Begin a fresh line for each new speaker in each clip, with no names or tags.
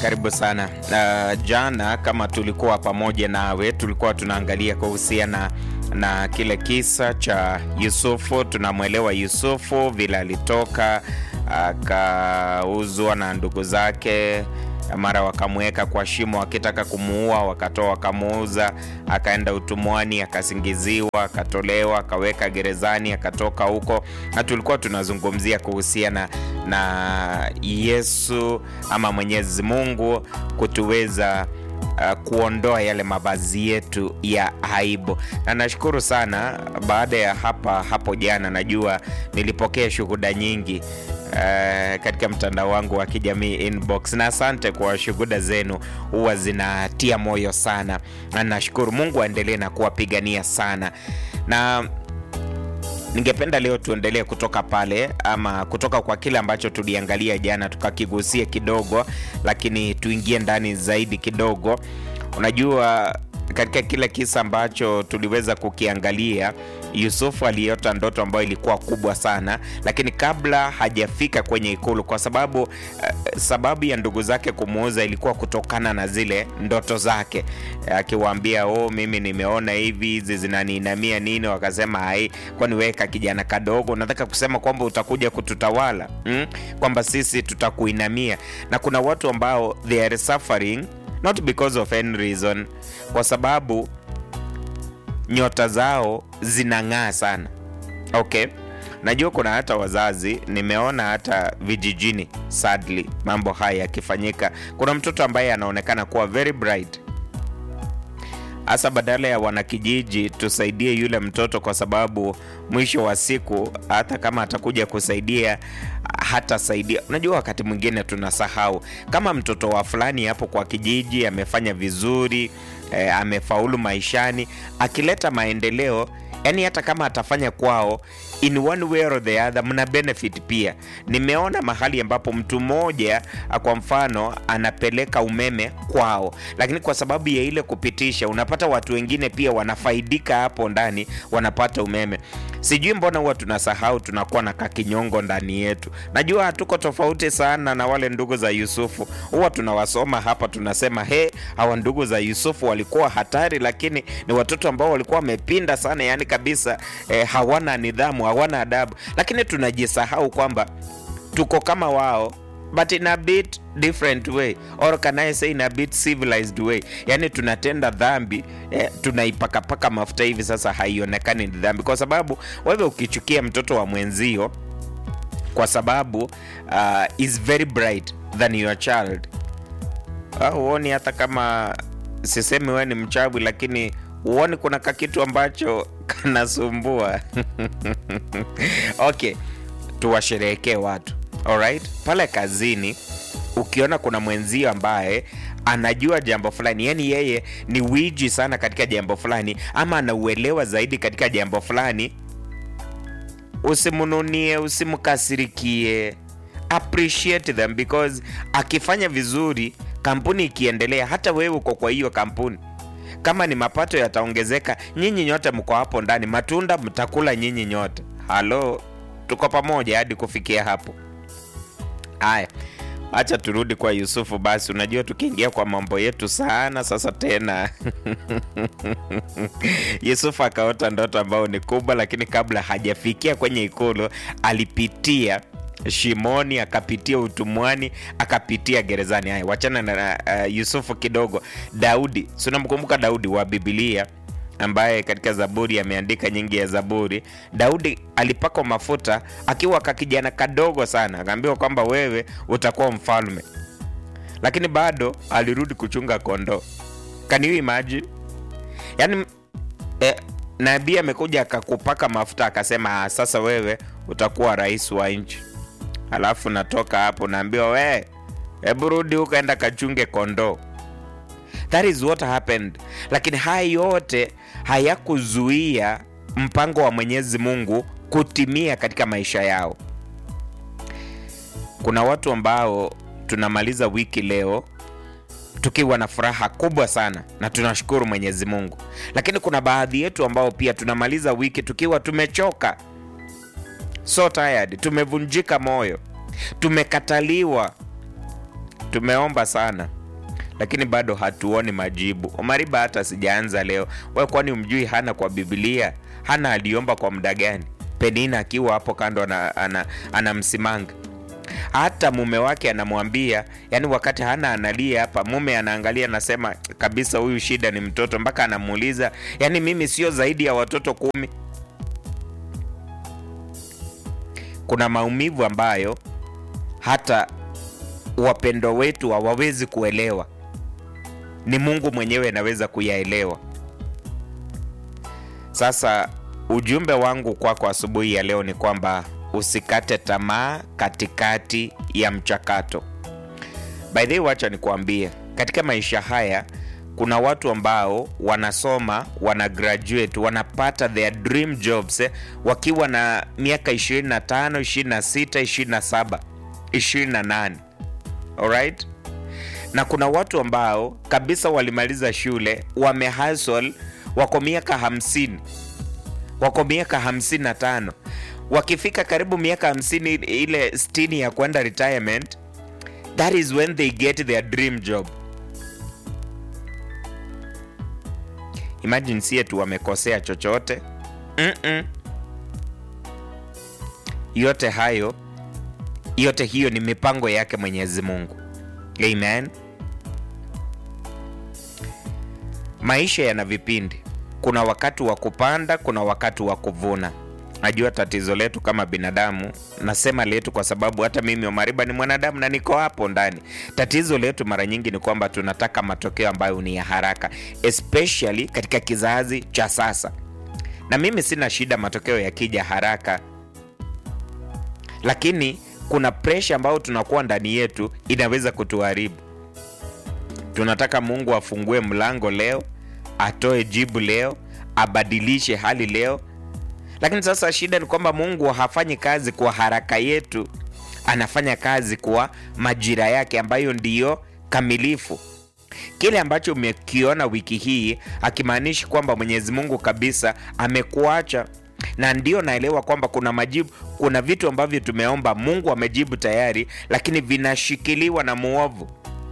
Karibu sana. Uh, jana kama tulikuwa pamoja nawe, tulikuwa tunaangalia kuhusiana na kile kisa cha Yusufu. Tunamwelewa Yusufu vile alitoka akauzwa na ndugu zake, mara wakamweka kwa shimo wakitaka kumuua, wakatoa wakamuuza, akaenda utumwani, akasingiziwa, akatolewa, akaweka gerezani, akatoka huko, na tulikuwa tunazungumzia kuhusiana na Yesu ama Mwenyezi Mungu kutuweza uh, kuondoa yale mavazi yetu ya aibu, na nashukuru sana. Baada ya hapa hapo jana, najua nilipokea shuhuda nyingi Uh, katika mtandao wangu wa kijamii inbox, na asante kwa shuhuda zenu, huwa zinatia moyo sana, na nashukuru Mungu aendelee na kuwapigania sana, na ningependa leo tuendelee kutoka pale ama kutoka kwa kile ambacho tuliangalia jana tukakigusia kidogo, lakini tuingie ndani zaidi kidogo. Unajua, katika kile kisa ambacho tuliweza kukiangalia, Yusufu aliota ndoto ambayo ilikuwa kubwa sana, lakini kabla hajafika kwenye ikulu, kwa sababu uh, sababu ya ndugu zake kumuuza ilikuwa kutokana na zile ndoto zake, akiwaambia uh, oh, mimi nimeona hivi, hizi zinaniinamia nini? Wakasema hai, kwani weka kijana kadogo, nataka kusema kwamba utakuja kututawala hmm? kwamba sisi tutakuinamia. Na kuna watu ambao they are suffering not because of any reason, kwa sababu nyota zao zinang'aa sana. Okay, najua kuna hata wazazi, nimeona hata vijijini, sadly mambo haya yakifanyika. Kuna mtoto ambaye anaonekana kuwa very bright, hasa badala ya wanakijiji tusaidie yule mtoto, kwa sababu mwisho wa siku hata kama atakuja kusaidia hatasaidia. Unajua, wakati mwingine tunasahau kama mtoto wa fulani hapo kwa kijiji amefanya vizuri eh, amefaulu maishani, akileta maendeleo yani hata kama atafanya kwao in one way or the other, mna benefit pia. Nimeona mahali ambapo mtu mmoja kwa mfano anapeleka umeme kwao, lakini kwa sababu ya ile kupitisha, unapata watu wengine pia wanafaidika hapo ndani, wanapata umeme. Sijui mbona huwa tunasahau, tunakuwa na kakinyongo ndani yetu. Najua hatuko tofauti sana na wale ndugu za Yusufu, huwa tunawasoma hapa, tunasema he, hawa ndugu za Yusufu walikuwa hatari, lakini ni watoto ambao walikuwa wamepinda sana, yani kabisa eh, hawana nidhamu, hawana adabu, lakini tunajisahau kwamba tuko kama wao but in a bit different way or can I say in a bit civilized way. Yani tunatenda dhambi eh, tunaipakapaka mafuta hivi sasa, haionekani ni dhambi, kwa sababu wewe ukichukia mtoto wa mwenzio kwa sababu uh, is very bright than your child, huoni uh, hata kama sisemi wewe ni mchawi, lakini huoni kuna kakitu ambacho kanasumbua okay, tuwasherehekee watu alright. Pale kazini ukiona kuna mwenzio ambaye anajua jambo fulani, yani yeye ni wiji sana katika jambo fulani, ama anauelewa zaidi katika jambo fulani, usimnunie, usimkasirikie, appreciate them because akifanya vizuri, kampuni ikiendelea, hata wewe uko kwa hiyo kampuni kama ni mapato yataongezeka, nyinyi nyote mko hapo ndani, matunda mtakula nyinyi nyote. Halo, tuko pamoja hadi kufikia hapo. Haya, acha turudi kwa Yusufu basi. Unajua, tukiingia kwa mambo yetu sana sasa tena Yusufu akaota ndoto ambayo ni kubwa, lakini kabla hajafikia kwenye ikulu alipitia shimoni akapitia utumwani akapitia gerezani. Haya, wachana na uh, Yusufu kidogo. Daudi, si unamkumbuka Daudi wa Biblia ambaye katika Zaburi ameandika nyingi ya Zaburi. Daudi alipakwa mafuta akiwa kakijana kadogo sana, akaambiwa kwamba wewe utakuwa mfalme, lakini bado alirudi kuchunga kondoo. Can you imagine? Yani eh, nabii amekuja akakupaka mafuta akasema, sasa wewe utakuwa rais wa nchi Alafu natoka hapo naambiwa we, hebu rudi ukaenda kachunge kondoo. That is what happened. Lakini haya yote hayakuzuia mpango wa Mwenyezi Mungu kutimia katika maisha yao. Kuna watu ambao tunamaliza wiki leo tukiwa na furaha kubwa sana na tunashukuru Mwenyezi Mungu, lakini kuna baadhi yetu ambao pia tunamaliza wiki tukiwa tumechoka so tired, tumevunjika moyo, tumekataliwa, tumeomba sana lakini bado hatuoni majibu. Omariba, hata sijaanza leo. Wewe kwani umjui Hana kwa Biblia? Hana aliomba kwa muda gani? Penina akiwa hapo kando anamsimanga ana, ana hata mume wake anamwambia, yani wakati Hana analia hapa, mume anaangalia anasema kabisa, huyu shida ni mtoto, mpaka anamuuliza, yani mimi sio zaidi ya watoto kumi. Kuna maumivu ambayo hata wapendo wetu hawawezi kuelewa, ni Mungu mwenyewe anaweza kuyaelewa. Sasa ujumbe wangu kwako kwa asubuhi ya leo ni kwamba usikate tamaa katikati ya mchakato. By the way, wacha nikuambie, katika maisha haya kuna watu ambao wanasoma, wana graduate, wanapata their dream jobs eh, wakiwa na miaka 25, 26, 27, 28. Alright? Na kuna watu ambao kabisa walimaliza shule, wamehustle, wako miaka 50, wako miaka 55 wakifika karibu miaka 50 ile 60 ya kwenda retirement, that is when they get their dream job. Imagine sie tu wamekosea chochote mm -mm. Yote hayo yote hiyo ni mipango yake Mwenyezi Mungu. Amen. Maisha yana vipindi, kuna wakati wa kupanda, kuna wakati wa kuvuna. Najua tatizo letu kama binadamu, nasema letu kwa sababu hata mimi Omariba ni mwanadamu na niko hapo ndani. Tatizo letu mara nyingi ni kwamba tunataka matokeo ambayo ni ya haraka, especially katika kizazi cha sasa. Na mimi sina shida matokeo yakija haraka, lakini kuna presha ambayo tunakuwa ndani yetu inaweza kutuharibu. Tunataka Mungu afungue mlango leo, atoe jibu leo, abadilishe hali leo lakini sasa shida ni kwamba Mungu hafanyi kazi kwa haraka yetu, anafanya kazi kwa majira yake ambayo ndiyo kamilifu. Kile ambacho umekiona wiki hii hakimaanishi kwamba Mwenyezi Mungu kabisa amekuacha, na ndio naelewa kwamba kuna majibu, kuna vitu ambavyo tumeomba Mungu amejibu tayari, lakini vinashikiliwa na muovu.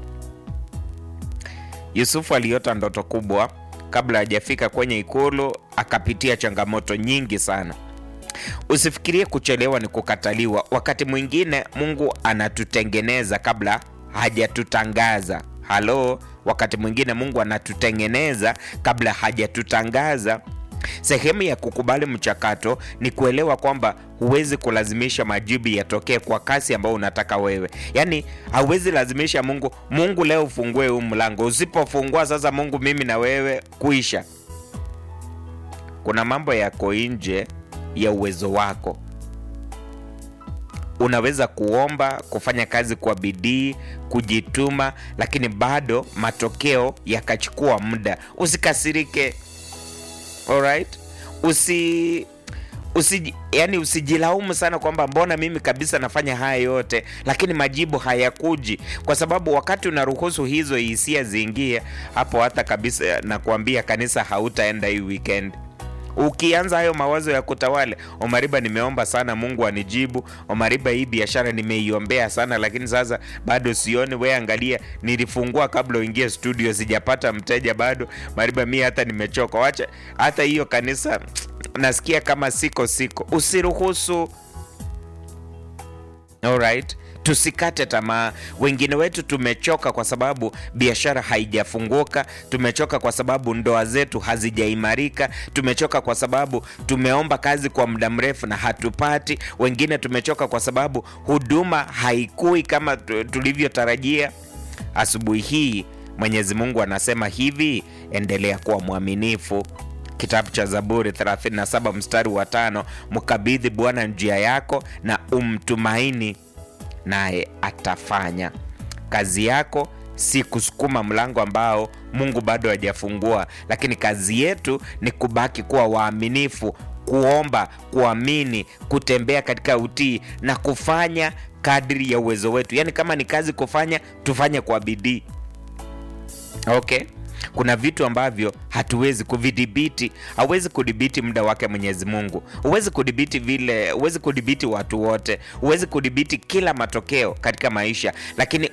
Yusufu aliota ndoto kubwa kabla hajafika kwenye ikulu akapitia changamoto nyingi sana. Usifikirie kuchelewa ni kukataliwa. Wakati mwingine Mungu anatutengeneza kabla hajatutangaza. Halo, wakati mwingine Mungu anatutengeneza kabla hajatutangaza. Sehemu ya kukubali mchakato ni kuelewa kwamba huwezi kulazimisha majibu yatokee kwa kasi ambayo unataka wewe. Yaani hauwezi lazimisha Mungu, Mungu leo ufungue huu mlango. Usipofungua sasa, Mungu mimi na wewe kuisha. Kuna mambo yako nje ya uwezo wako. Unaweza kuomba, kufanya kazi kwa bidii, kujituma, lakini bado matokeo yakachukua muda. Usikasirike. Alright? Usi usi yani usijilaumu sana kwamba mbona mimi kabisa nafanya haya yote lakini majibu hayakuji, kwa sababu wakati unaruhusu hizo hisia ziingie hapo, hata kabisa nakuambia kanisa hautaenda hii weekend. Ukianza hayo mawazo ya kutawale, Omariba, nimeomba sana Mungu anijibu. Omariba, hii biashara nimeiombea sana, lakini sasa bado sioni. We angalia, nilifungua kabla uingie studio, sijapata mteja bado. Mariba, mi hata nimechoka. Wacha hata hiyo kanisa, nasikia kama siko siko. Usiruhusu. Alright, tusikate tamaa. Wengine wetu tumechoka kwa sababu biashara haijafunguka, tumechoka kwa sababu ndoa zetu hazijaimarika, tumechoka kwa sababu tumeomba kazi kwa muda mrefu na hatupati. Wengine tumechoka kwa sababu huduma haikui kama tulivyotarajia. Asubuhi hii Mwenyezi Mungu anasema hivi, endelea kuwa mwaminifu. Kitabu cha Zaburi 37 mstari wa tano, mkabidhi Bwana njia yako na umtumaini naye atafanya. Kazi yako si kusukuma mlango ambao Mungu bado hajafungua, lakini kazi yetu ni kubaki kuwa waaminifu, kuomba, kuamini, kutembea katika utii na kufanya kadri ya uwezo wetu. Yaani kama ni kazi kufanya, tufanye kwa bidii. Okay? Kuna vitu ambavyo hatuwezi kuvidhibiti. Hauwezi kudhibiti muda wake Mwenyezi Mungu, huwezi kudhibiti vile, huwezi kudhibiti watu wote, huwezi kudhibiti kila matokeo katika maisha, lakini